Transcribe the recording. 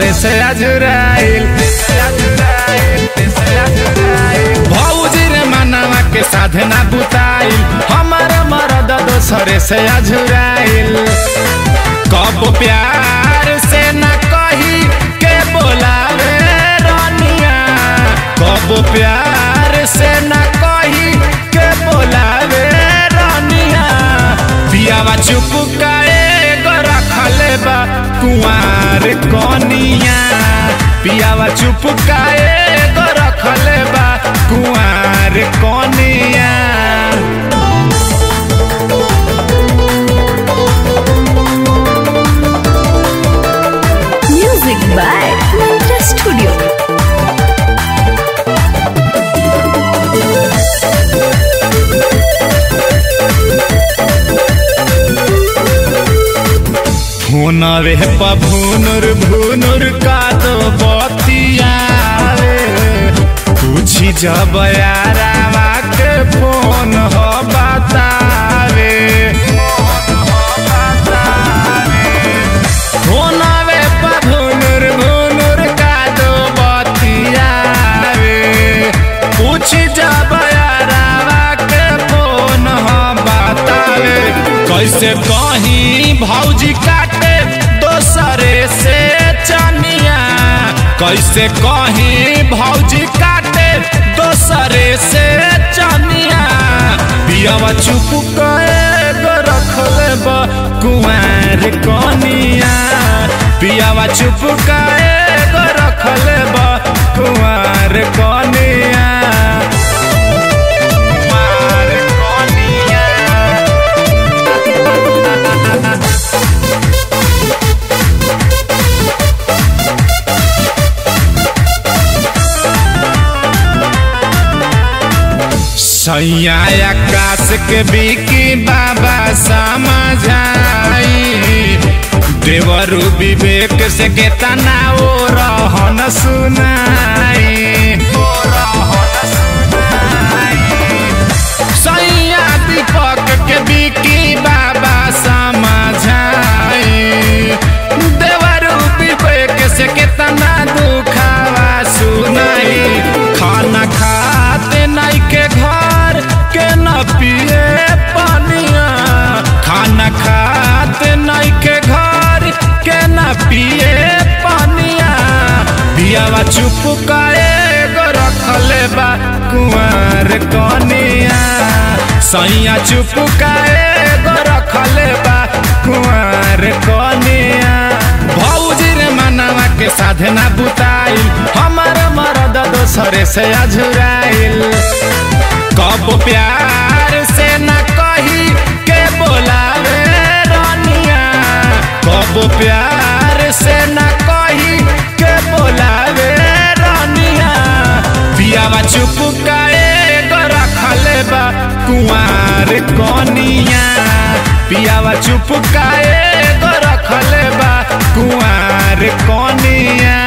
दोसरे से अजुराइल भौजी रे मनवा के साधना बुताइल हमार मरद दोसरे से अजुराइल कब प्यार से न कही के बोलावे रानिया कब प्यार से न कही के बोलावे रानिया पियावा चुप काए गो रखले बा कुंवार कनिया पियावा चुप काए गो रखले बा कुंवार कनिया Music by Mantra Studio. हुनरे पभुनुर भुनुर का दो बतियावे पूछी जब यारावा के फोन हो बतावे हुनरे पभुनुर भुनुर का दो बतियावे पूछी जब यारावा के फोन हो बतावे कैसे कहीं भौजी काटे दोसरे से चनिया कैसे कहीं भौजी काटे दोसरे से चनिया पियावा चुप कए गो रखले बा कुंवार कनिया पियावा चुप कए गो रखले बा कुंवार कनिया कुंवार कनिया सैया आकाश के बिकी बाबा समझाई देवरु विवेक से केतना ओ रहन सुनाई ओ रहन सुनाई सैया दीपक के बिकी बाबा समझाई देवरु विवेक से केतना दुखावा सुनाई खाना खाते नहीं के घर के न पिए पानिया खाना खाते नहीं के घर के न पिए पानिया पियावा चुप काए गो रखले बा कुंवर कनिया सैया चुप काए गो रखले बा कुंवर कनिया भौजी रे मनवा के साधना बुताइल हमार मरद दोसरे से अझुराइल कब प्यार से न कही के बोलावे रानिया कब प्यार से न कही के बोलावे रानिया पियावा चुप काए गो रखले बा कुंवार कनिया पियावा चुप काए गो रखले बा कुंवार कनिया